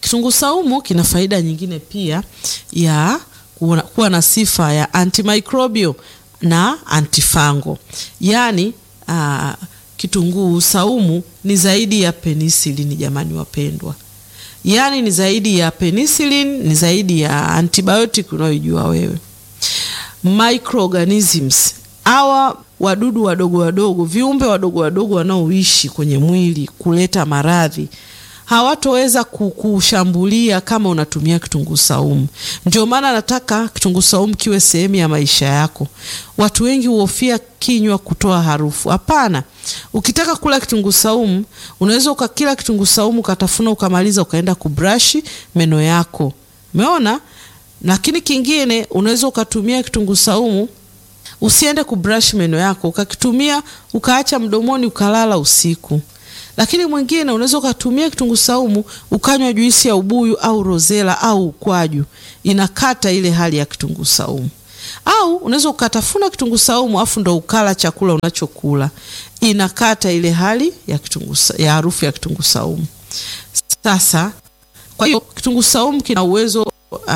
kitunguu saumu kina faida nyingine pia ya kuwa, kuwa na sifa ya antimicrobial na antifungal. Yaani uh, kitunguu saumu ni zaidi ya penicillin jamani wapendwa. Yaani ni zaidi ya penicillin, ni zaidi ya antibiotic unayojua wewe. Microorganisms hawa wadudu wadogo wadogo, viumbe wadogo wadogo wanaoishi kwenye mwili kuleta maradhi hawatoweza kukushambulia kama unatumia kitunguu saumu. Ndio maana nataka kitunguu saumu kiwe sehemu ya maisha yako. Watu wengi huhofia kinywa kutoa harufu. Hapana, ukitaka kula kitunguu saumu unaweza ukakila kitunguu saumu ukatafuna ukamaliza ukaenda kubrashi meno yako, umeona. Lakini kingine unaweza ukatumia kitunguu saumu usiende kubrush meno yako, ukakitumia ukaacha mdomoni ukalala usiku. Lakini mwingine unaweza ukatumia kitunguu saumu ukanywa juisi ya ubuyu au rozela au ukwaju, inakata ile hali ya kitunguu saumu. Au unaweza ukatafuna kitunguu saumu afu ndo ukala chakula unachokula, inakata ile hali ya kitunguu ya harufu ya kitunguu saumu. Sasa kwa hiyo kitunguu saumu kina uwezo uh,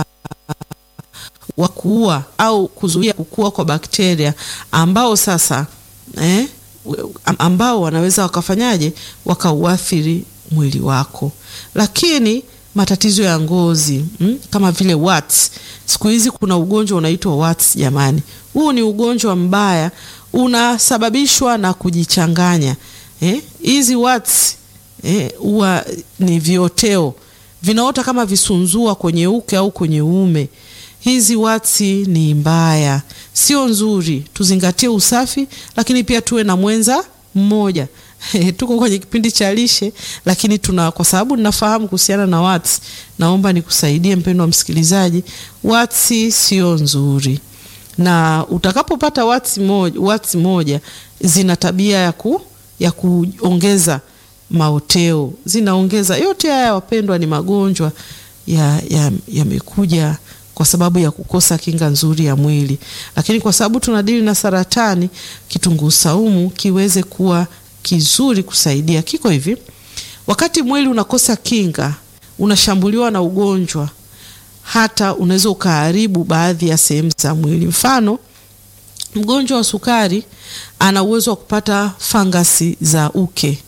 wa kuua au kuzuia kukua kwa bakteria ambao sasa eh, ambao wanaweza wakafanyaje wakauathiri mwili wako. Lakini matatizo ya ngozi mm, kama vile warts. Siku hizi kuna ugonjwa unaitwa warts jamani. Huu ni ugonjwa mbaya unasababishwa na kujichanganya. Hizi eh, warts huwa eh, ni vioteo vinaota kama visunzua kwenye uke au kwenye uume. Hizi watsi ni mbaya, sio nzuri. Tuzingatie usafi, lakini pia tuwe na mwenza mmoja. Tuko kwenye kipindi cha lishe, lakini tuna kwa sababu ninafahamu kuhusiana na watsi, naomba nikusaidie mpendwa msikilizaji. Watsi sio nzuri, na utakapopata watsi moja, watsi moja zina tabia ya ku, ya kuongeza maoteo, zinaongeza yote haya. Wapendwa, ni magonjwa yamekuja ya, ya kwa sababu ya kukosa kinga nzuri ya mwili, lakini kwa sababu tunadili na saratani, kitunguu saumu kiweze kuwa kizuri kusaidia. Kiko hivi, wakati mwili unakosa kinga, unashambuliwa na ugonjwa, hata unaweza ukaharibu baadhi ya sehemu za mwili. Mfano, mgonjwa wa sukari ana uwezo wa kupata fangasi za uke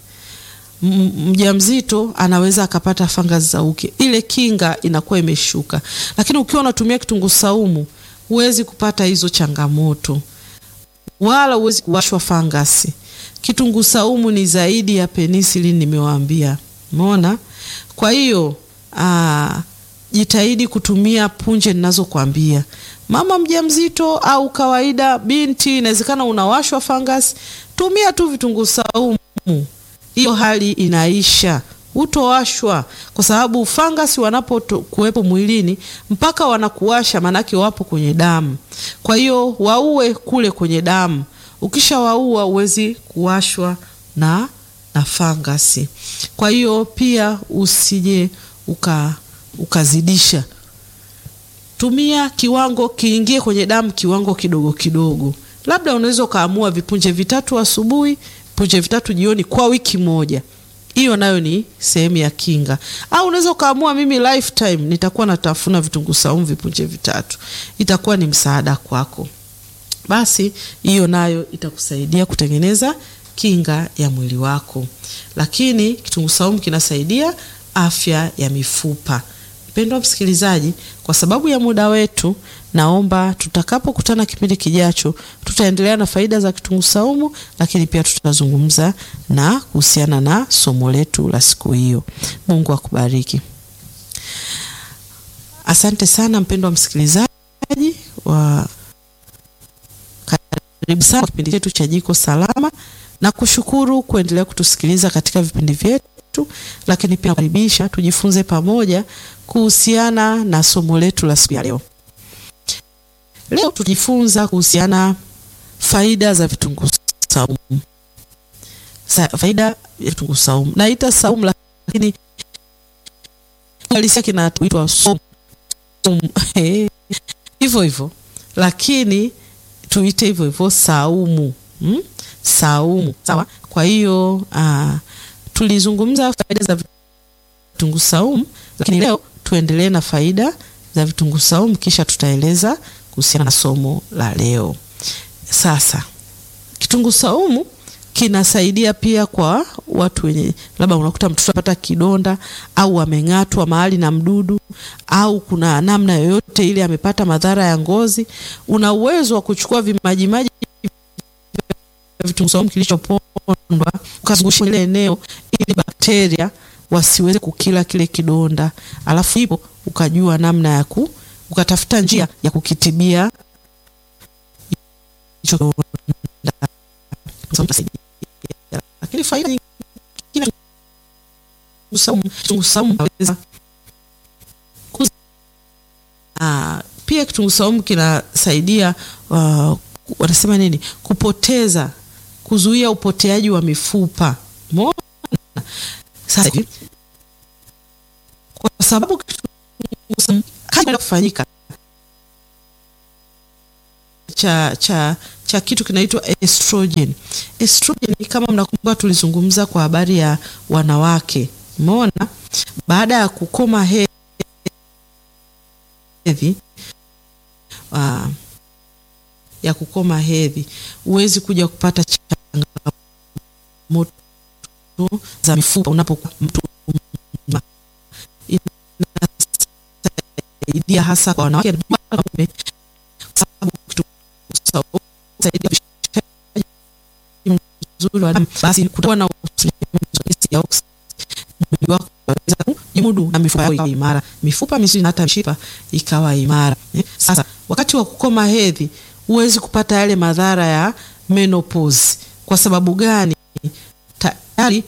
mjamzito anaweza akapata fangasi za uke, ile kinga inakuwa imeshuka. Lakini ukiwa unatumia kitunguu saumu huwezi kupata hizo changamoto, wala huwezi kuwashwa fangasi. Kitunguu saumu ni zaidi ya penicillin, nimewaambia. Umeona? Kwa hiyo jitahidi kutumia punje ninazokuambia. Mama mjamzito au kawaida, binti, inawezekana unawashwa fangasi, tumia tu vitunguu saumu hiyo hali inaisha, hutowashwa kwa sababu fangasi wanapokuwepo mwilini mpaka wanakuwasha, maanake wapo kwenye damu. Kwa hiyo waue kule kwenye damu, ukishawaua huwezi kuwashwa na, na fangasi. Kwa hiyo pia usije uka, ukazidisha, tumia kiwango kiingie kwenye damu, kiwango kidogo kidogo. Labda unaweza ukaamua vipunje vitatu asubuhi punje vitatu jioni kwa wiki moja. Hiyo nayo ni sehemu ya kinga. Au unaweza ukaamua mimi lifetime nitakuwa natafuna vitunguu saumu vipunje vitatu, itakuwa ni msaada kwako. Basi hiyo nayo itakusaidia kutengeneza kinga ya mwili wako. Lakini kitunguu saumu kinasaidia afya ya mifupa. Mpendwa msikilizaji, kwa sababu ya muda wetu, naomba tutakapokutana kipindi kijacho, tutaendelea na faida za kitunguu saumu, lakini pia tutazungumza na kuhusiana na somo letu la siku hiyo. Mungu akubariki. Asante sana mpendwa msikilizaji wa karibu sana kipindi chetu cha Jiko Salama, na kushukuru kuendelea kutusikiliza katika vipindi vyetu lakini pia karibisha tujifunze pamoja kuhusiana na somo letu la siku ya leo. Leo tujifunza kuhusiana faida za vitunguu saumu. Sa, faida ya vitunguu saumu naita saumu, lakini halisia kinaitwa saumu hivyo hivyo, lakini tuite hivyo hivyo saumu, hmm? Saumu sawa. Kwa hiyo tulizungumza faida za vitunguu saumu, lakini leo tuendelee na faida za vitunguu saumu, kisha tutaeleza kuhusiana na somo la leo. Sasa kitunguu saumu kinasaidia pia kwa watu wenye labda unakuta mtoto apata kidonda au ameng'atwa mahali na mdudu au kuna namna yoyote ile amepata madhara ya ngozi, una uwezo wa kuchukua vimajimaji vya vitunguu saumu kilichopondwa ukazungusha ile eneo ili bakteria wasiweze kukila kile kidonda, alafu hivyo ukajua namna ya ku ukatafuta njia ya kukitibia hicho kidonda. Lakini faida nyingine kitunguu saumu inaweza ah, pia kitunguu saumu kinasaidia uh, wanasema nini, kupoteza, kuzuia upoteaji wa mifupa. Umeona sasa hivi, kwa sababu kitunguu saumu kazi kufanyika cha cha cha kitu kinaitwa estrogen. Estrogen kama mnakumbuka, tulizungumza kwa habari ya wanawake. Umeona, baada ya kukoma hedhi uh, ya kukoma hedhi huwezi kuja kupata changamoto za mifupa unapokuwa mtu mzima. Inasaidia hasa kwa wanawake mzuri wa damu, basi kutakuwa na mwili wako unaweza kujimudu na mifupa yako ikawa imara, mifupa misuli na hata mishipa ikawa imara. Eh, sasa wakati wa kukoma hedhi huwezi kupata yale madhara ya menopause. Kwa sababu gani? Tayari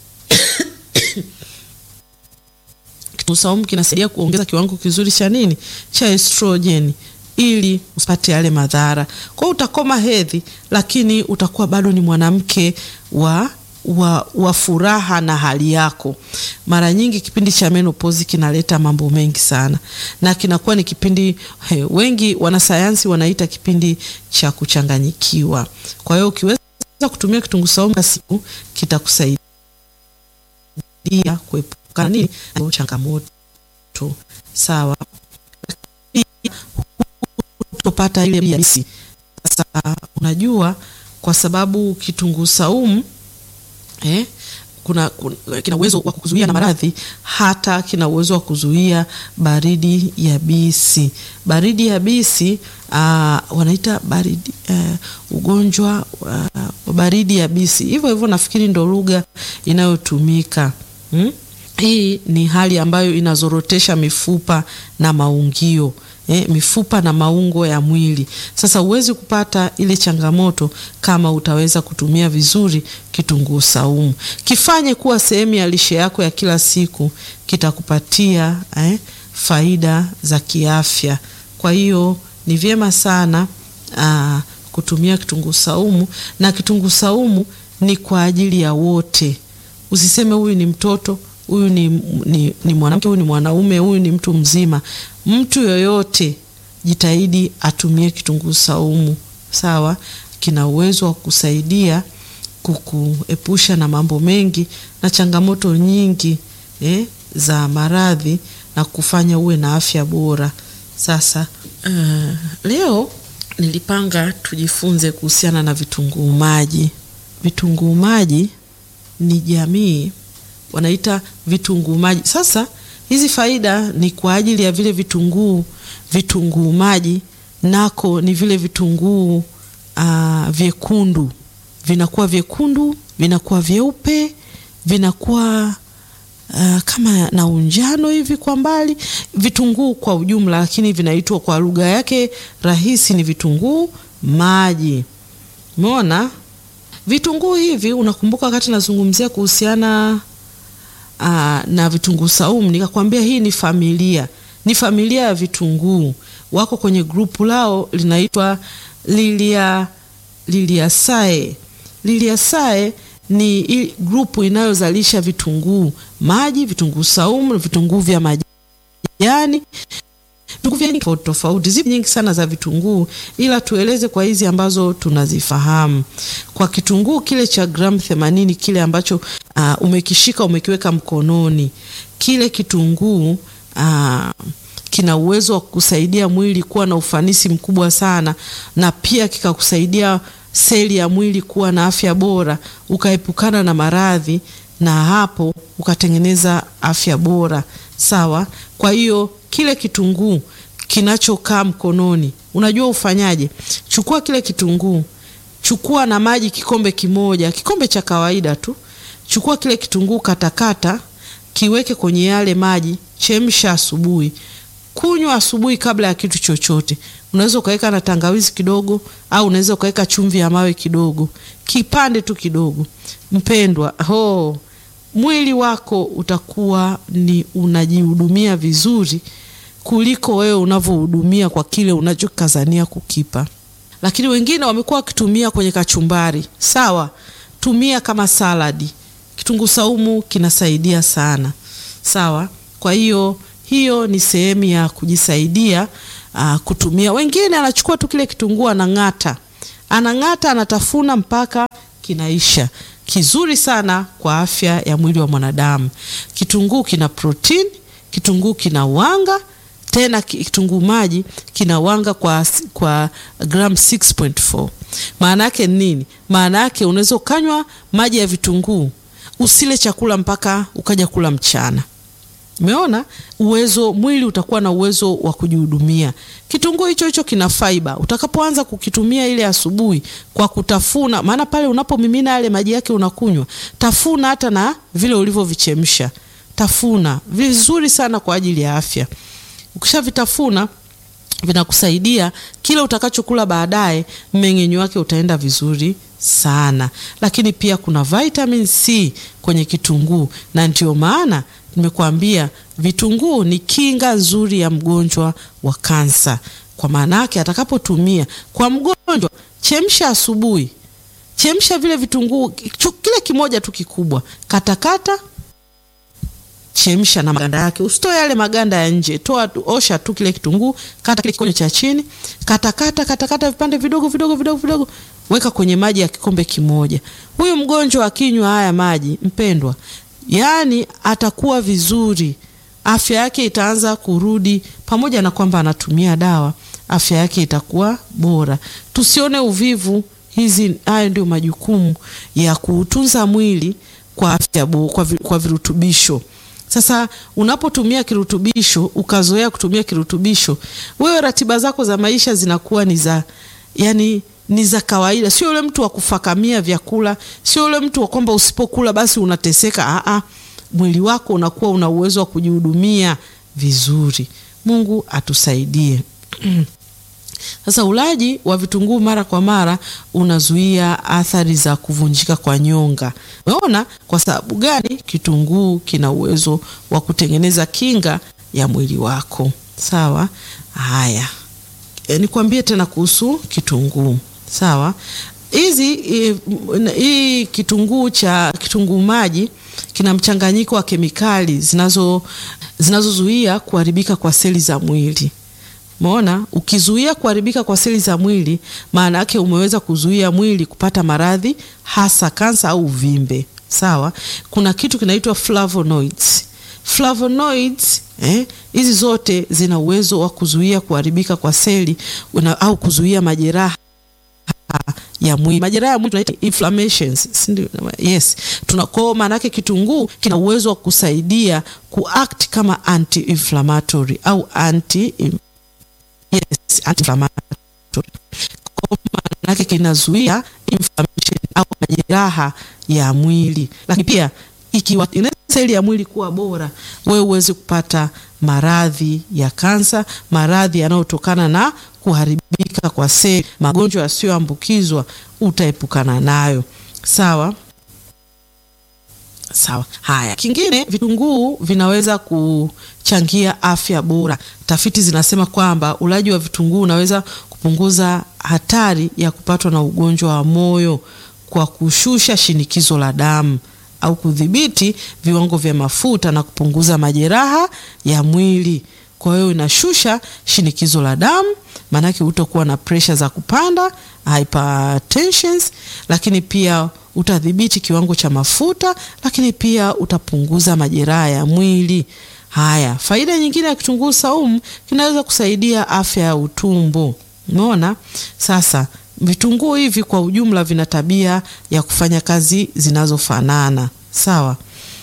kitunguu saumu kinasaidia kuongeza kiwango kizuri cha nini, cha estrogen ili usipate yale madhara. Kwa hiyo utakoma hedhi, lakini utakuwa bado ni mwanamke wa, wa, wa furaha na hali yako. Mara nyingi kipindi cha menopause kinaleta mambo mengi sana, na kinakuwa ni kipindi he, wengi wanasayansi wanaita kipindi cha kuchanganyikiwa. Kwa hiyo ukiweza kutumia kitunguu saumu kwa siku kitakusaidia kuepuka nini changamoto. Sawa topata ile yabisi. Sasa unajua, kwa sababu kitunguu saumu eh, kuna, kuna kina uwezo wa kuzuia na maradhi, hata kina uwezo wa kuzuia baridi yabisi. Baridi yabisi uh, wanaita baridi uh, ugonjwa wa uh, baridi yabisi, hivyo hivyo nafikiri ndo lugha inayotumika hmm? Hii ni hali ambayo inazorotesha mifupa na maungio Eh, mifupa na maungo ya mwili. Sasa huwezi kupata ile changamoto kama utaweza kutumia vizuri kitunguu saumu. Kifanye kuwa sehemu ya lishe yako ya kila siku, kitakupatia eh, faida za kiafya. Kwa hiyo ni vyema sana aa, kutumia kitunguu saumu, na kitunguu saumu ni kwa ajili ya wote. Usiseme huyu ni mtoto huyu ni, ni, ni mwanamke huyu ni mwanaume huyu ni mtu mzima. Mtu yoyote jitahidi atumie kitunguu saumu, sawa. Kina uwezo wa kusaidia kukuepusha na mambo mengi na changamoto nyingi eh, za maradhi na kufanya uwe na afya bora. Sasa uh, leo nilipanga tujifunze kuhusiana na vitunguu maji. Vitunguu maji ni jamii wanaita vitunguu maji. Sasa hizi faida ni kwa ajili ya vile vitunguu vitunguu maji, nako ni vile vitunguu uh, vyekundu, vinakuwa vyekundu, vinakuwa vyeupe, vinakuwa uh, kama na unjano hivi kwa mbali, vitunguu kwa ujumla, lakini vinaitwa kwa lugha yake rahisi ni vitunguu maji. Umeona vitunguu hivi, unakumbuka wakati nazungumzia kuhusiana Aa, na vitunguu saumu nikakwambia hii ni familia, ni familia ya vitunguu. Wako kwenye grupu lao linaitwa Lilia Liliaceae. Liliaceae ni grupu inayozalisha vitunguu maji, vitunguu saumu, vitunguu vya majani. Vitunguu vitunguu vya tofauti tofauti, zipo nyingi sana za vitunguu, ila tueleze kwa hizi ambazo tunazifahamu. Kwa kitunguu kile cha gramu 80 kile ambacho uh, umekishika umekiweka mkononi, kile kitunguu uh, kina uwezo wa kusaidia mwili kuwa na ufanisi mkubwa sana, na pia kikakusaidia seli ya mwili kuwa na afya bora, ukaepukana na maradhi na hapo ukatengeneza afya bora. Sawa. Kwa hiyo kile kitunguu kinachokaa mkononi, unajua ufanyaje? Chukua kile kitunguu, chukua na maji kikombe kimoja, kikombe cha kawaida tu. Chukua kile kitunguu, katakata, kiweke kwenye yale maji, chemsha asubuhi, kunywa asubuhi kabla ya kitu chochote. Unaweza ukaweka na tangawizi kidogo, au unaweza ukaweka chumvi ya mawe kidogo, kipande tu kidogo. Mpendwa, ho mwili wako utakuwa ni unajihudumia vizuri kuliko wewe unavyohudumia kwa kile unachokazania kukipa. Lakini wengine wamekuwa wakitumia kwenye kachumbari. Sawa, tumia kama saladi. Kitunguu saumu kinasaidia sana. Sawa, kwa hiyo hiyo ni sehemu ya kujisaidia aa, kutumia. Wengine anachukua tu kile kitunguu anang'ata, anang'ata, anatafuna mpaka kinaisha kizuri sana kwa afya ya mwili wa mwanadamu. Kitunguu kina protini, kitunguu kina wanga, tena kitunguu maji kina wanga kwa, kwa gram 6.4. Maana yake nini? Maana yake unaweza ukanywa maji ya vitunguu usile chakula mpaka ukaja kula mchana. Umeona uwezo, mwili utakuwa na uwezo wa kujihudumia. Kitunguu hicho hicho kina fiber. Utakapoanza kukitumia ile asubuhi kwa kutafuna, maana pale unapomimina yale maji yake unakunywa, tafuna hata na vile ulivyovichemsha, tafuna vizuri sana kwa ajili ya afya. Ukishavitafuna vinakusaidia kile utakachokula baadaye, mmeng'enyo wake utaenda vizuri sana. Lakini pia kuna vitamin C kwenye kitunguu, na ndio maana nimekuambia vitunguu ni kinga nzuri ya mgonjwa wa kansa. Kwa maana yake atakapotumia kwa mgonjwa, chemsha asubuhi, chemsha vile vitunguu kile kimoja tu kikubwa, katakata chemsha na maganda yake, usitoe yale maganda ya nje, toa, osha tu kile kitunguu, kata kile kikonyo cha chini, katakata katakata vipande vidogo vidogo vidogo vidogo, weka kwenye maji ya kikombe kimoja. Huyu mgonjwa akinywa haya maji, mpendwa, yaani atakuwa vizuri, afya yake itaanza kurudi, pamoja na kwamba anatumia dawa, afya yake itakuwa bora. Tusione uvivu. Hizi haya ndio majukumu ya kuutunza mwili kwa afya kwa, kwa virutubisho. Sasa unapotumia kirutubisho ukazoea kutumia kirutubisho, wewe ratiba zako za maisha zinakuwa ni za yani ni za kawaida, sio yule mtu wa kufakamia vyakula, sio yule mtu wa kwamba usipokula basi unateseka. Aa, mwili wako unakuwa una uwezo wa kujihudumia vizuri. Mungu atusaidie. Sasa ulaji wa vitunguu mara kwa mara unazuia athari za kuvunjika kwa nyonga. Umeona kwa sababu gani? Kitunguu kina uwezo wa kutengeneza kinga ya mwili wako. Sawa. Haya, e, nikwambie tena kuhusu kitunguu. Sawa, hizi hii kitunguu cha kitunguu maji kina mchanganyiko wa kemikali zinazo zinazozuia kuharibika kwa seli za mwili. Umeona, ukizuia kuharibika kwa seli za mwili, maana yake umeweza kuzuia mwili kupata maradhi hasa kansa au uvimbe. Sawa, kuna kitu kinaitwa flavonoids. Flavonoids eh, hizi zote zina uwezo wa kuzuia kuharibika kwa seli una, au kuzuia majeraha ya mwili. Majeraha ya mwili tunaita inflammations, si ndio? Yes, tunako maana yake kitunguu kina uwezo wa kusaidia kuact kama anti inflammatory au anti Yes, anti-inflammatory. Kwa maana yake kinazuia inflammation au majeraha ya mwili, lakini pia ikiwa seli ya mwili kuwa bora, wewe uweze kupata maradhi ya kansa, maradhi yanayotokana na kuharibika kwa seli, magonjwa yasiyoambukizwa utaepukana nayo. Sawa. Sawa. Haya, kingine, vitunguu vinaweza kuchangia afya bora. Tafiti zinasema kwamba ulaji wa vitunguu unaweza kupunguza hatari ya kupatwa na ugonjwa wa moyo kwa kushusha shinikizo la damu au kudhibiti viwango vya mafuta na kupunguza majeraha ya mwili. kwa hiyo inashusha shinikizo la damu, maanake utakuwa na presha za kupanda hypertensions, lakini pia utadhibiti kiwango cha mafuta, lakini pia utapunguza majeraha ya mwili. Haya, faida nyingine ya kitunguu saumu kinaweza kusaidia afya ya utumbo. Umeona? Sasa vitunguu hivi kwa ujumla vina tabia ya kufanya kazi zinazofanana. Sawa?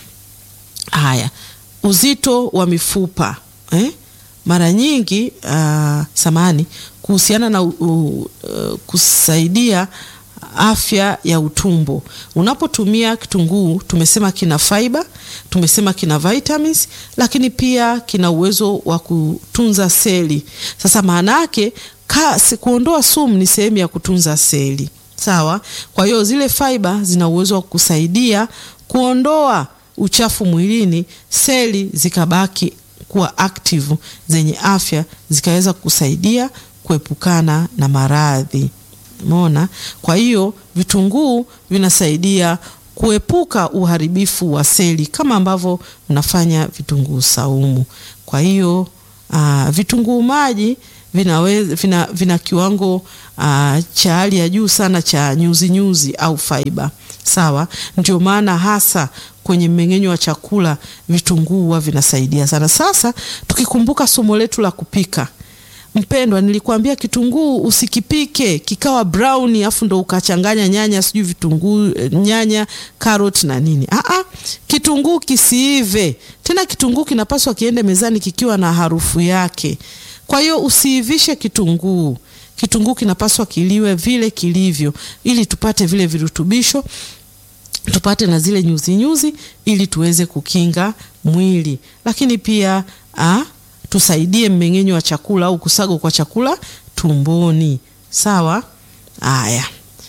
Haya, uzito wa mifupa eh? Mara nyingi uh, samani kuhusiana na uh, uh, kusaidia afya ya utumbo. Unapotumia kitunguu, tumesema kina fiber, tumesema kina vitamins, lakini pia kina uwezo wa kutunza seli. Sasa maana yake kuondoa sumu ni sehemu ya kutunza seli, sawa. Kwa hiyo zile fiber zina uwezo wa kusaidia kuondoa uchafu mwilini, seli zikabaki kuwa active zenye afya, zikaweza kusaidia kuepukana na maradhi. Umeona? Kwa hiyo vitunguu vinasaidia kuepuka uharibifu wa seli kama ambavyo unafanya vitunguu saumu. Kwa hiyo uh, vitunguu maji vinaweza vina, vina kiwango uh, cha hali ya juu sana cha nyuzi nyuzi au fiber. Sawa? Ndio maana hasa kwenye mmeng'enyo wa chakula vitunguu huwa vinasaidia sana. Sasa tukikumbuka somo letu la kupika Mpendwa, nilikwambia kitunguu usikipike kikawa brown afu ndo ukachanganya nyanya sijui vitunguu nyanya carrot na nini. Aa, kitunguu kisiive tena. Kitunguu kinapaswa kiende mezani kikiwa na harufu yake. Kwa hiyo usiivishe kitunguu. Kitunguu kinapaswa kiliwe vile kilivyo, ili tupate vile virutubisho tupate na zile nyuzi nyuzi, ili tuweze kukinga mwili, lakini pia a, tusaidie mmeng'enyo wa chakula au kusagwa kwa chakula tumboni. Sawa. Haya,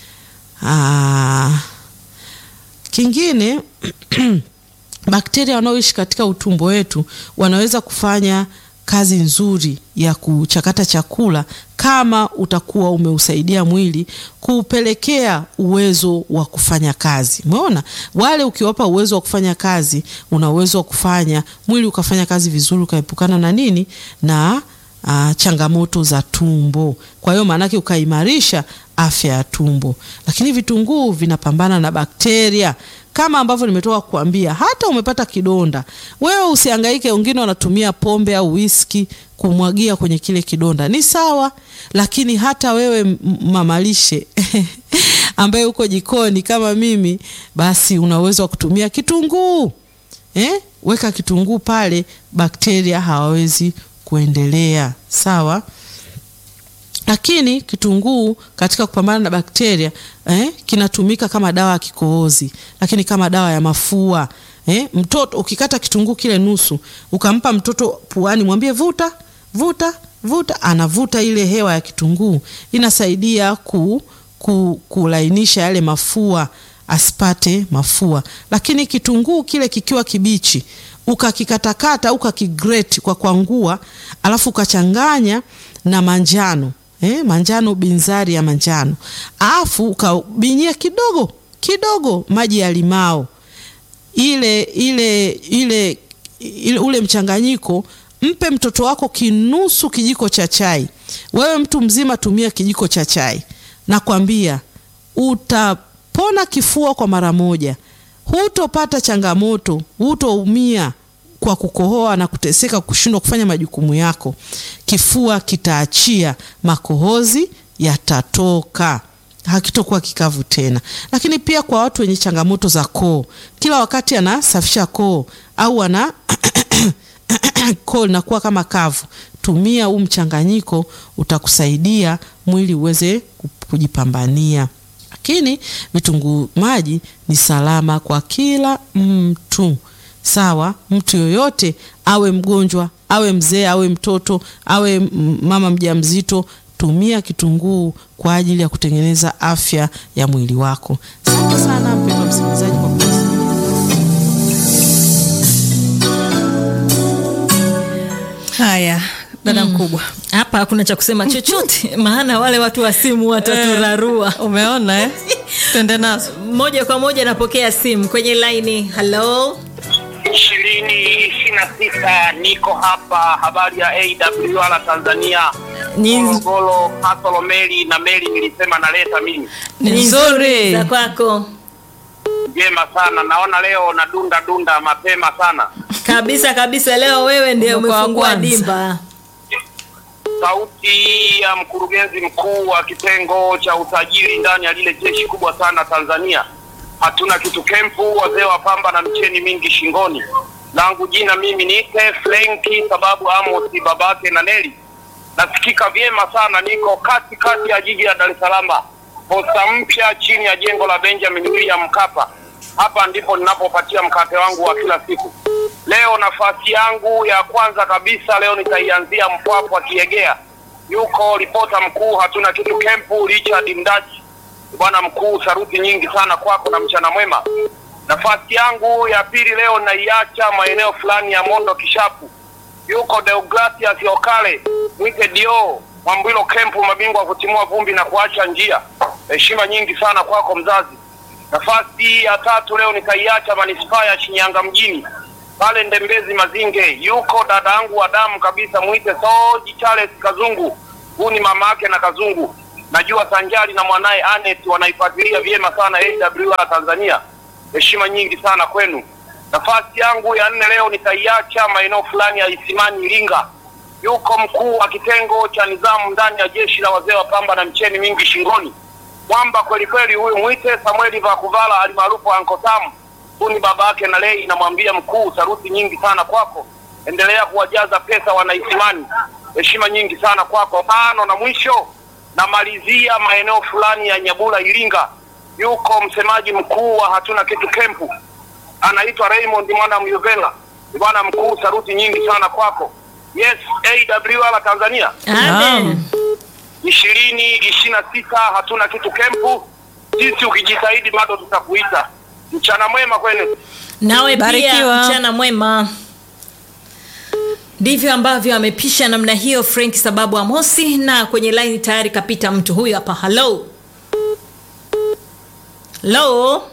kingine bakteria wanaoishi katika utumbo wetu wanaweza kufanya kazi nzuri ya kuchakata chakula kama utakuwa umeusaidia mwili kuupelekea uwezo wa kufanya kazi. Umeona, wale ukiwapa uwezo wa kufanya kazi, una uwezo wa kufanya mwili ukafanya kazi vizuri, ukaepukana na nini na uh, changamoto za tumbo. Kwa hiyo maanake ukaimarisha afya ya tumbo. Lakini vitunguu vinapambana na bakteria kama ambavyo nimetoka kukuambia. Hata umepata kidonda, wewe usihangaike. Wengine wanatumia pombe au whisky kumwagia kwenye kile kidonda, ni sawa, lakini hata wewe mamalishe ambaye uko jikoni kama mimi, basi una uwezo wa kutumia kitunguu eh? Weka kitunguu pale, bakteria hawawezi kuendelea. Sawa lakini kitunguu katika kupambana na bakteria eh, kinatumika kama dawa ya kikohozi, lakini kama dawa ya mafua eh. Mtoto ukikata kitunguu kile nusu ukampa mtoto puani, mwambie vuta vuta vuta, anavuta ile hewa ya kitunguu, inasaidia ku, ku, kulainisha yale mafua asipate mafua. Lakini kitunguu kile kikiwa kibichi ukakikatakata au ukakigrate kwa kwangua, alafu ukachanganya na manjano Eh, manjano binzari ya manjano, alafu ukabinyia kidogo kidogo maji ya limao ile, ile, ile, ile ule mchanganyiko, mpe mtoto wako kinusu kijiko cha chai. Wewe mtu mzima tumia kijiko cha chai, nakwambia utapona kifua kwa mara moja, hutopata changamoto, hutoumia kwa kukohoa na kuteseka, kushindwa kufanya majukumu yako. Kifua kitaachia, makohozi yatatoka, hakitokuwa kikavu tena. Lakini pia kwa watu wenye changamoto za koo, kila wakati anasafisha koo au ana koo linakuwa kama kavu, tumia huu mchanganyiko, utakusaidia mwili uweze kujipambania. Lakini vitunguu maji ni salama kwa kila mtu. Sawa, mtu yoyote awe mgonjwa, awe mzee, awe mtoto, awe mama mjamzito, tumia kitunguu kwa ajili ya kutengeneza afya ya mwili wako. Asante sana mpendwa msikilizaji kwa haya. Dada mkubwa, hapa hakuna cha kusema chochote maana wale watu wa simu wataturarua. Umeona eh? Twende nazo moja kwa moja. Napokea simu kwenye laini. Halo. ishirini ishirini na sita niko hapa habari ya AWR Tanzania Ni- Morogoro Kasolo meli na meli nilisema naleta mimi Ni Ni nzuri. za kwako njema sana naona leo na dunda dunda mapema sana kabisa kabisa. Leo wewe ndiye Mwaka wa umefungua kwanza. dimba. sauti ya mkurugenzi mkuu wa kitengo cha usajili ndani ya lile jeshi kubwa sana Tanzania. Hatuna kitu kempu, wazee wa pamba na mcheni mingi shingoni. Langu jina mimi niite Frenki sababu Amos babake na Neli. Nasikika vyema sana, niko kati kati ya jiji la Dar es Salaam, posta mpya chini ya jengo la Benjamin William Mkapa. Hapa ndipo ninapopatia mkate wangu wa kila siku. Leo nafasi yangu ya kwanza kabisa leo nitaianzia Mpwapwa Kiegea. Yuko ripota mkuu hatuna kitu kempu Richard Mdachi. Bwana mkuu, saruti nyingi sana kwako na mchana mwema. Nafasi yangu ya pili leo naiacha maeneo fulani ya Mondo Kishapu. Yuko Deogratias Okale mwite Dio Mwambwilo kempu, mabingwa wa kutimua vumbi na kuacha njia. Heshima nyingi sana kwako mzazi. Nafasi ya tatu leo nikaiacha manispaa ya Shinyanga mjini pale Ndembezi Mazinge, yuko dada yangu wa damu kabisa, mwite Soji Charles Kazungu. Huu ni mama yake na Kazungu. Najua Sanjari na mwanaye Anet wanaifuatilia vyema sana AWR Tanzania. Heshima nyingi sana kwenu. Nafasi yangu ya nne leo nitaiacha maeneo fulani ya Isimani Iringa. Yuko mkuu wa kitengo cha nidhamu ndani ya jeshi la wazee wa pamba na mcheni mingi shingoni mwamba kweli kweli huyu mwite Samueli Vakuvala alimaarufu Anko Sam. Huyu ni baba yake na Lei, namwambia mkuu, saruti nyingi sana kwako, endelea kuwajaza pesa wanaisimani. Heshima nyingi sana kwako. Tano na mwisho namalizia maeneo fulani ya Nyabula Iringa, yuko msemaji mkuu wa hatuna kitu kempu, anaitwa Raymond mwana Myuvela. Bwana mkuu, saruti nyingi sana kwako. Yes, AWR Tanzania Amen. ishirini ishirini na sita hatuna kitu kempu. Sisi ukijitahidi bado tutakuita. Mchana mwema kwenu. Nawe pia Barikiwa. mchana mwema. Ndivyo ambavyo amepisha namna hiyo Frank sababu Amosi, na kwenye line tayari kapita mtu huyu hapa. Hello, hello.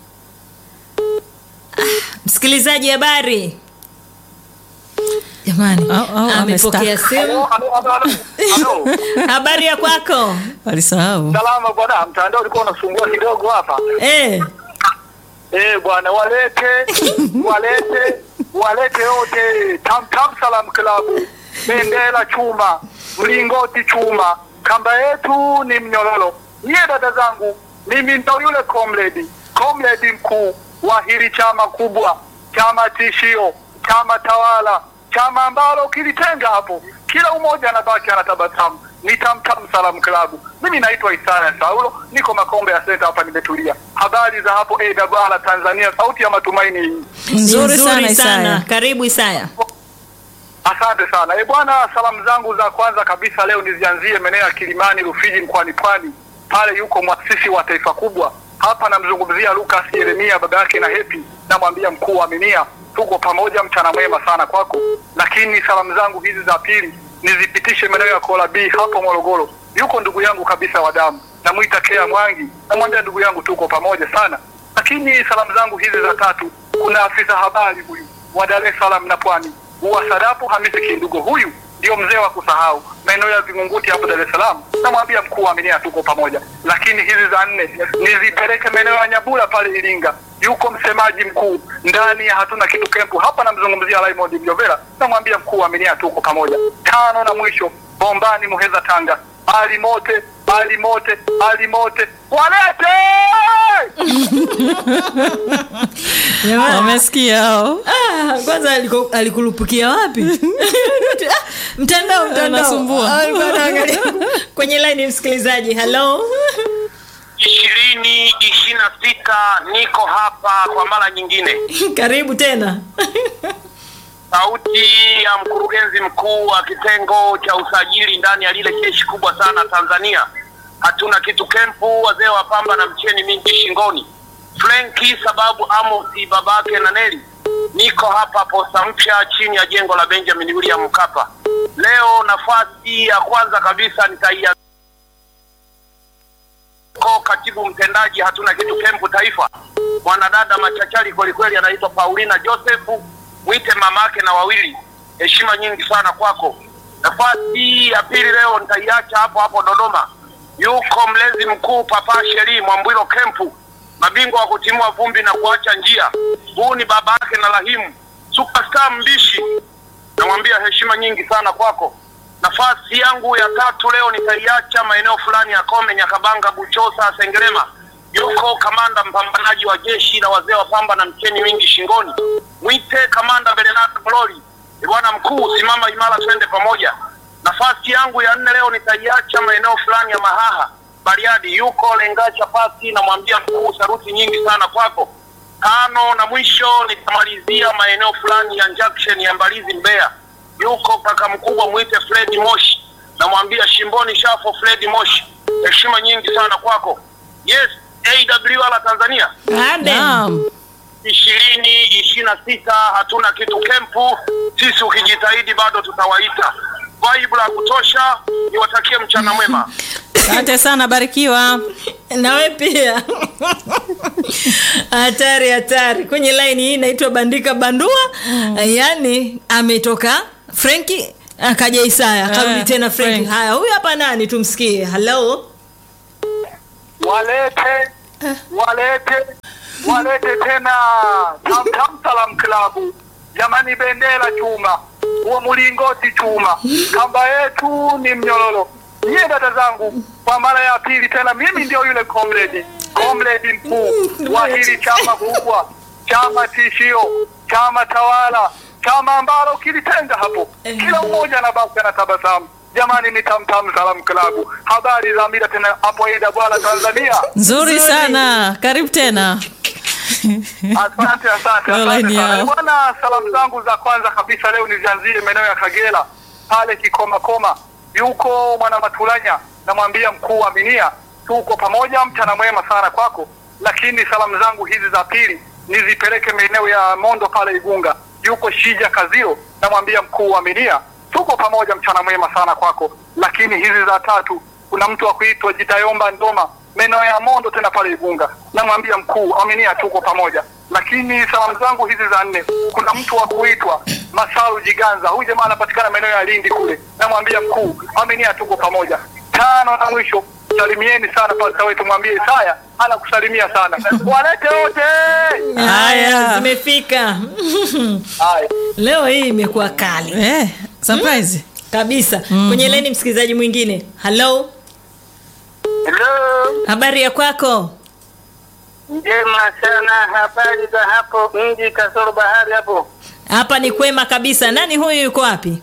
Ah, msikilizaji, habari? Jamani, Au- au amepokea amestaka. simu. Halo. Habari ya kwako? Walisahau. Salama bwana, mtandao ulikuwa unasumbua kidogo hapa. Eh, Eh bwana, walete walete walete yote tam tam salam klabu, bendera chuma, mlingoti chuma, kamba yetu ni mnyororo. Nyie dada zangu, mimi ndo yule comrade comrade mkuu wa hili chama kubwa, chama tishio, chama tawala, chama ambalo ukilitenga hapo kila umoja anabaki anatabasamu. Ni Tamtam Salam Klabu. Mimi naitwa Isaya Saulo, niko Makombe ya Senta hapa, nimetulia. Habari za hapo AWR Tanzania, sauti ya matumaini hii. ni Nzuri sana Isaya. Karibu Isaya. Asante sana. E bwana, salamu zangu za kwanza kabisa leo nizianzie maeneo ya Kilimani, Rufiji, mkoani Pwani. Pale yuko mwasisi wa taifa kubwa hapa, namzungumzia Lucas Yeremia, baba yake na Hepi. Namwambia mkuu wa Aminia, tuko pamoja, mchana mwema sana kwako. Lakini salamu zangu hizi za pili nizipitishe maeneo ya Kola B hapo Morogoro. Yuko ndugu yangu kabisa wa damu, namwita Kea Mwangi, namwambia ndugu yangu, tuko pamoja sana. Lakini salamu zangu hizi za tatu, kuna afisa habari huyu wa Dar es Salaam na Pwani wa Sadapu Hamisi Kindugo, huyu ndio mzee wa kusahau maeneo ya Vingunguti hapo Dar es Salaam. Namwambia mkuu wa Aminia tuko pamoja. Lakini hizi za nne nizipeleke maeneo ya Nyabula pale Iringa, yuko msemaji mkuu ndani ya hatuna kitu kempu hapa, namzungumzia Raymond Mjovera. Namwambia mkuu wa Aminia tuko pamoja. Tano na mwisho Bombani Muheza Tanga, ali mote ali mote ali mote walete Wamesikia hao. Ah, kwanza aliku- alikulupukia wapi? Ah, mtandao mtandao Anasumbua. Ah, alikuwa anaangalia. kwenye line msikilizaji hello ishirini ishirini na sita niko hapa kwa mara nyingine. karibu tena sauti ya mkurugenzi mkuu wa kitengo cha usajili ndani ya lile jeshi kubwa sana Tanzania. Hatuna kitu kempu, wazee wa pamba na mcheni mingi shingoni. Frenki sababu Amosi babake na Neli, niko hapa posta mpya chini ya jengo la Benjamin William Mkapa. Leo nafasi ya kwanza kabisa nitaia yuko katibu mtendaji hatuna kitu kempu taifa, mwanadada machachari kwelikweli, anaitwa Paulina Josefu, mwite mamake na wawili. Heshima nyingi sana kwako. Nafasi ya pili leo nitaiacha hapo hapo Dodoma, yuko mlezi mkuu Papa Sheri Mwambwilo kempu, mabingwa wa kutimua vumbi na kuacha njia. Huu ni baba yake na Rahimu, superstar mbishi namwambia heshima nyingi sana kwako. Nafasi yangu ya tatu leo nitaiacha maeneo fulani ya Kome, Nyakabanga, Buchosa, Sengerema. Yuko kamanda mpambanaji wa jeshi la wazee wa pamba na mcheni mingi shingoni, mwite kamanda Bernard Glori. Bwana mkuu, simama imara, twende pamoja. Nafasi yangu ya nne leo nitaiacha maeneo fulani ya Mahaha, Bariadi. Yuko Lengacha Pasi, namwambia mkuu, saruti nyingi sana kwako tano na mwisho nitamalizia maeneo fulani ya junction ya Mbalizi Mbeya. Yuko kaka mkubwa mwite Fred Moshi, namwambia shimboni shafo Fred Moshi, heshima nyingi sana kwako. Yes, AWR Tanzania Amen. Naam. ishirini ishirini na sita hatuna kitu kempu. Sisi ukijitahidi bado tutawaita. Vibe la kutosha, niwatakie mchana mwema. Asante sana, barikiwa. nawe pia hatari hatari kwenye laini hii inaitwa bandika bandua yaani ametoka frenki akaja isaya akarudi Eh, tena frenki Frank. haya huyu hapa nani tumsikie halo walete walete walete tena Tamtam Salam Klabu, jamani, bendera chuma, huo mlingoti chuma, kamba yetu ni mnyororo. Nyie dada zangu, kwa mara ya pili tena, mimi ndio yule comrade comrade mkuu wa hili chama kubwa, chama tishio, chama tawala, chama ambalo ukilitenga hapo kila mmoja na basi anatabasamu. Jamani, ni Tamtam Salam Klabu. Habari za mida tena hapo Ida bwana Tanzania. Nzuri Nzuri. sana, karibu tena. Asante, asante, Online asante sana yao. bwana. Salamu zangu za kwanza kabisa leo nizianzie maeneo ya Kagera pale Kikoma Koma, yuko mwana Matulanya, namwambia mkuu wa Minia, tuko pamoja, mchana mwema sana kwako. Lakini salamu zangu hizi za pili nizipeleke maeneo ya Mondo pale Igunga, yuko Shija Kazio, namwambia mkuu wa Minia, tuko pamoja, mchana mwema sana kwako. Lakini hizi za tatu kuna mtu wa kuitwa Jitayomba Ndoma maeneo ya Mondo tena pale Igunga, namwambia mkuu aminia, tuko pamoja. Lakini salamu zangu hizi za nne, kuna mtu wa kuitwa Masaru Jiganza, huyu jamaa anapatikana maeneo ya Lindi kule, namwambia mkuu aminia, tuko pamoja. Tano na mwisho, salimieni sana pasta wetu, mwambie Isaya anakusalimia sana, walete wote. haya Haya. zimefika Haya. leo hii imekuwa kali Eh, surprise. kabisa kwenye leni msikilizaji mwingine halo Hello. habari ya kwako Njema sana, habari za hapo mji kasoro bahari hapo. hapa ni kwema kabisa nani huyu yuko wapi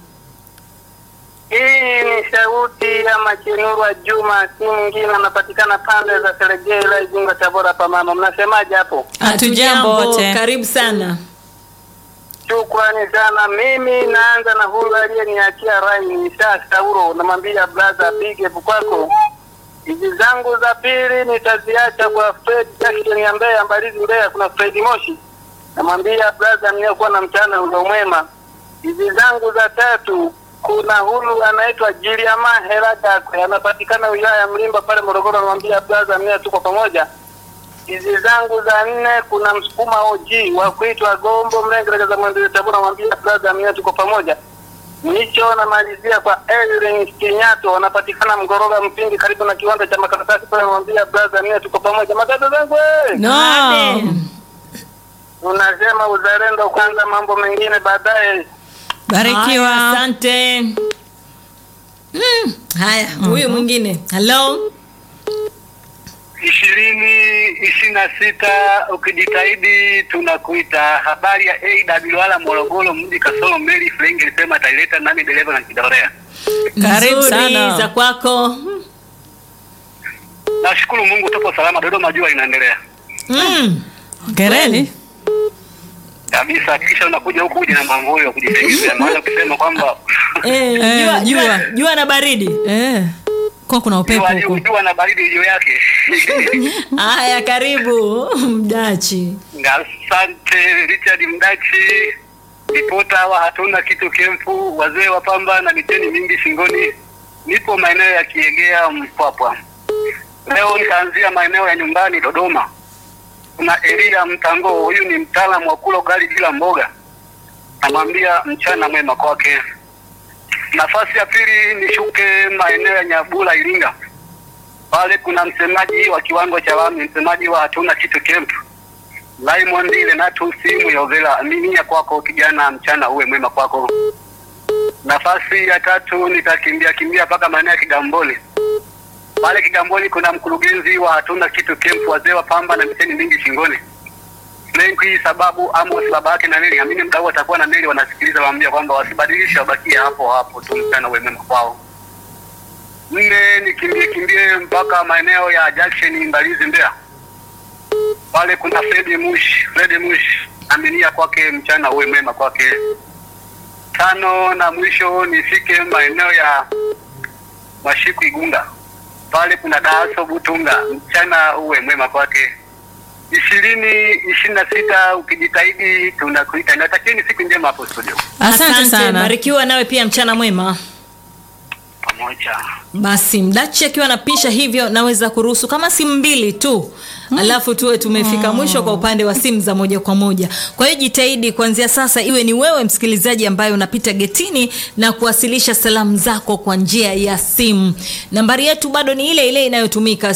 Hii ni sauti ya Machenurwa Juma, si mwingine anapatikana pande za Selegei, ila Igunga, Tabora hapa. Mama, mnasemaje hapo? Hatujambo wote. karibu sana Shukrani sana. Mimi naanza na huyu aliyeniachia rai Nisha Sauro, namwambia brother, big up kwako. Hizi zangu za pili nitaziacha kwa Fred Jackson ya Mbeya, Mbalizi Mbeya, kuna Fred Moshi, namwambia brother, mniokuwa na mchana ulo mwema. Hizi zangu za tatu kuna huyu anaitwa Jiliama Heradakwe, anapatikana wilaya ya Mlimba pale Morogoro, namwambia brother, mie tuko pamoja hizi zangu za nne kuna msukuma OG wa kuitwa Gombo Mlengereza za Mwendele Tabora, mwambia brother mimi tuko pamoja. Mwisho namalizia kwa Elin Kinyato, wanapatikana Mgoroga Mpindi, karibu na kiwanda cha makaratasi pale, mwambia brother mimi tuko pamoja. Matata zangu eh, No. Amen. unasema uzalendo kwanza, mambo mengine baadaye. Haya, Barikiwa. asante Mm, haya huyu mwingine halo ishirini ishirini na sita ukijitahidi tunakuita. Habari ya AWR Morogoro mji kasoro meli Frengi ilisema ataileta nami dereva na kidorea. Karibu Nzuri sana. za kwako Nashukuru Mungu tupo salama, Dodoma jua inaendelea mm. Gereni. kabisa. Kisha unakuja huku uje na mamvuli wa kujisaidia, maana ukisema kwamba eh, Eh, jua, jua, jua. jua na baridi Eh. Kwa kuna upepo jua huko. jua na baridi juu yake. haya karibu mdachi Asante Richard Mdachi, ripota wa hatuna kitu kempu, wazee wa pamba na miteni mingi shingoni. Nipo maeneo ya Kiegea Mpwapwa. Leo nitaanzia maeneo ya nyumbani Dodoma. Kuna Elia Mtango, huyu ni mtaalamu wa kula ugali bila mboga. Namwambia mchana mwema kwake. Nafasi ya pili nishuke maeneo ya Nyabula Iringa. Pale kuna msemaji wa kiwango cha lami, msemaji wa hatuna kitu camp. Raymond Lenatus Muyovela, aminia kwako kijana, mchana uwe mwema kwako. Nafasi ya tatu nitakimbia kimbia mpaka maeneo ya Kigamboni. Pale Kigamboni kuna mkurugenzi wa hatuna kitu camp, wazee wa pamba na miteni mingi shingoni. Mengi sababu Amos baba yake na Neli, amini mdau atakuwa na Neli, wanasikiliza waambia kwamba wasibadilishe, wabakie hapo hapo tu, mchana uwe mwema kwao. Nne nikimbie kimbie mpaka maeneo ya Junction Mbalizi Mbeya. Pale kuna Fredi Mush, Fredi Mush, aminia kwake, mchana uwe mwema kwake. Tano na mwisho nifike maeneo ya Mashiku Igunga. Pale kuna Daaso Butunga, mchana uwe mwema kwake. ishirini ishirini na sita ukijitahidi tunakuita. Natakieni siku njema hapo studio Asante sana. barikiwa nawe pia mchana mwema pamoja. basi mdachi akiwa anapisha hivyo naweza kuruhusu kama simu mbili tu alafu tuwe tumefika mwisho kwa upande wa simu za moja kwa moja kwa hiyo jitahidi kuanzia sasa iwe ni wewe msikilizaji ambaye unapita getini na kuwasilisha salamu zako kwa njia ya simu nambari yetu bado ni ile ile inayotumika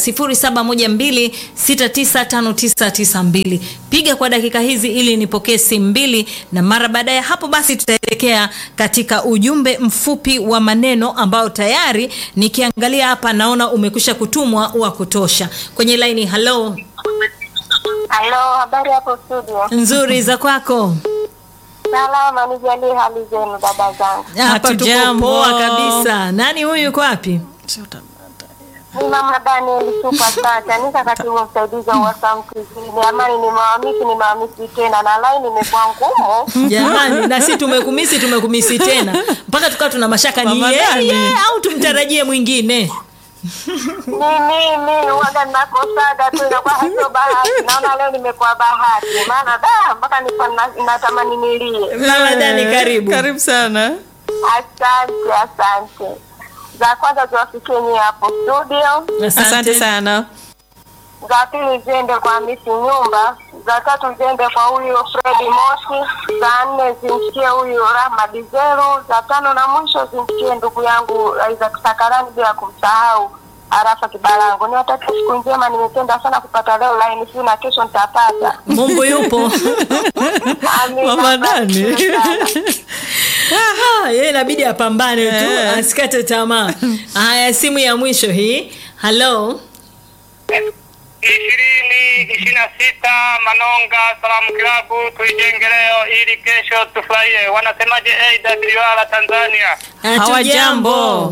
0712695992 piga kwa dakika hizi ili nipokee simu mbili na mara baada ya hapo basi tutaelekea katika ujumbe mfupi wa maneno ambao tayari nikiangalia hapa naona umekwisha kutumwa wa kutosha kwenye laini halo Halo, habari hapo studio? nzuri za kwako Salama, nijalie hali zenu dada zangu. hapa tuko Hatujambo. poa kabisa nani huyu yuko wapi Ni mama Daniel Super Chanika, katibu msaidizi wa Wasam Kizini. Amani, nimewamisi nimewamisi tena, na laini imekuwa ngumu. jamani na si tumekumisi tumekumisi tena mpaka tukawa tuna mashaka ni Mama Dani. yeye au tumtarajie mwingine Ni mimi waga nakosaga tu, inakuwa hasio bahati. Naona leo nimekuwa bahati, maana da mpaka nilikuwa na- natamani nilie. mama dani karibu Karibu sana. Asante, asante. Za kwanza ziwafikie nyie hapo studio. Asante sana. za pili ziende kwa Hamisi Nyumba, za tatu ziende kwa huyu Fredi Moshi, za nne zimfikie huyu Rahma Dizeru, za tano na mwisho zimfikie ndugu yangu Isaac Sakarani, bila kumsahau Arafa Kibalango. Niwatakia siku njema, nimependa sana kupata leo line hii na kesho nitapata. mungu yupo Amina, Mama Dani. barikiwe sana. Ah, yeye inabidi apambane tu Eh. asikate tamaa haya simu ya mwisho hii halo ishirini ishirini na sita Manonga Salamu Klabu tuijenge leo ili kesho tufurahie. Wanasemaje AWR Tanzania? Hawajambo.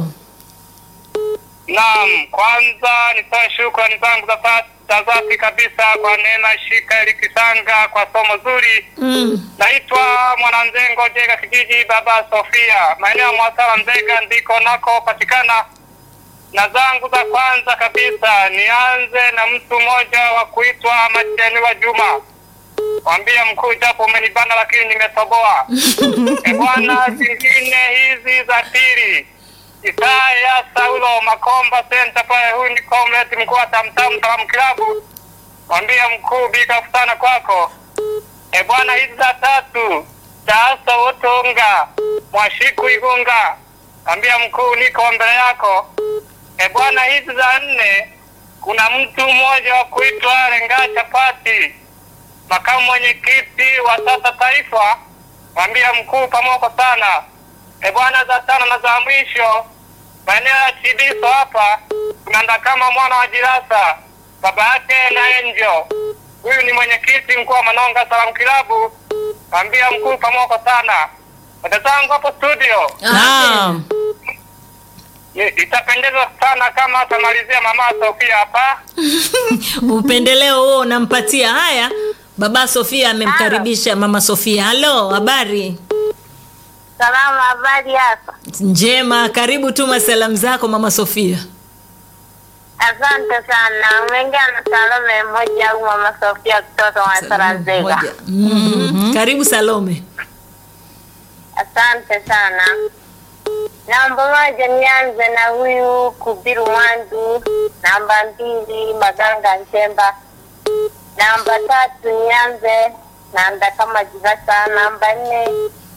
Naam, kwanza nitoe shukrani zangu za sa- za dhati kabisa kwa Neema Shika Elikisanga kwa somo zuri. mm. Naitwa Mwananzengo Jega kijiji Baba Sofia, maeneo ya Mwasala Nzega ndiko nako patikana. Na zangu za kwanza kabisa nianze na mtu mmoja wa kuitwa Majaliwa Juma. Mwambie mkuu, japo umenibana lakini nimetoboa. E bwana, zingine hizi za pili Isaya Saulo Makomba Center pale, huyu ni comrade mkuu wa Tamtam Salamu Kilabu. Mwambie mkuu, big up sana kwako. E bwana, hizi za tatu Taasa Utunga Mwashiku Igunga, ambia mkuu, niko mbele yako. E bwana, hizi za nne kuna mtu mmoja wa kuitwa Lenga Chapati, makamu mwenyekiti wa sasa taifa, mwambia mkuu, pamoko sana. E bwana, za tano na za mwisho maeneo ya Chibiso hapa kuna kama mwana wa Jirasa, baba yake na Enjo. Huyu ni mwenyekiti mkuu wa Manonga Salamu Kilabu, mwambia mkuu, pamoko sana. Dada zangu hapo studio, Naam. ni- itapendeza sana kama atamalizia mama Sofia hapa. upendeleo huo unampatia haya baba sofia amemkaribisha mama sofia halo habari Salama, habari hapa? njema karibu tuma salamu zako mama sofia Asante sana. Umeingia na Salome mmoja au mama Sofia kutoka Mwasala Nzega. Moja. Mhm. karibu salome Asante sana. Namba moja nianze na huyu Kubiru Mwandu. Namba mbili Maganga Nchemba. Namba tatu nianze na Ndakama Jivasa. Namba nne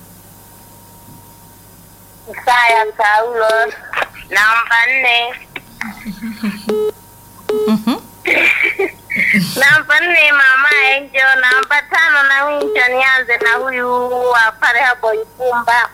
Isaya Saulo. Namba nne namba nne Mama Enjo. Namba tano na mwisho nianze na huyu wa pale hapo Ikumba.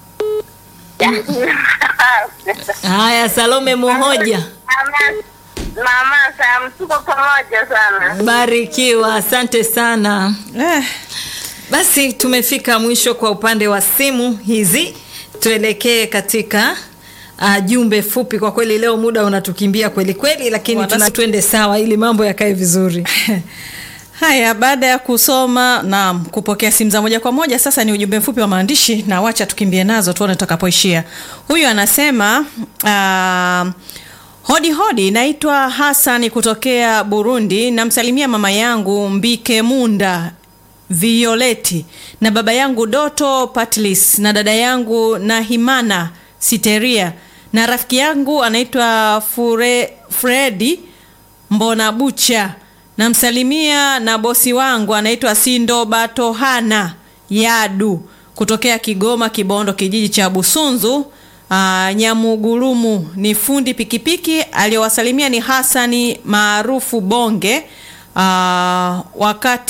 haya salome mohoja Mama, mama Sam, tuko pamoja sana. barikiwa asante sana Eh, basi tumefika mwisho kwa upande wa simu hizi tuelekee katika uh, jumbe fupi kwa kweli leo muda unatukimbia kweli kweli lakini Wanas- tuna twende sawa ili mambo yakae vizuri haya baada ya kusoma na kupokea simu za moja kwa moja sasa ni ujumbe mfupi wa maandishi na wacha tukimbie nazo tuone tutakapoishia huyu anasema uh, hodi hodi naitwa hasani kutokea burundi namsalimia mama yangu mbike munda violeti na baba yangu doto patlis na dada yangu nahimana siteria na rafiki yangu anaitwa Fure, fredi mbona bucha namsalimia na bosi wangu anaitwa sindo batohana yadu kutokea kigoma kibondo kijiji cha busunzu uh, nyamugurumu ni fundi pikipiki aliyowasalimia ni hasani maarufu bonge uh, wakati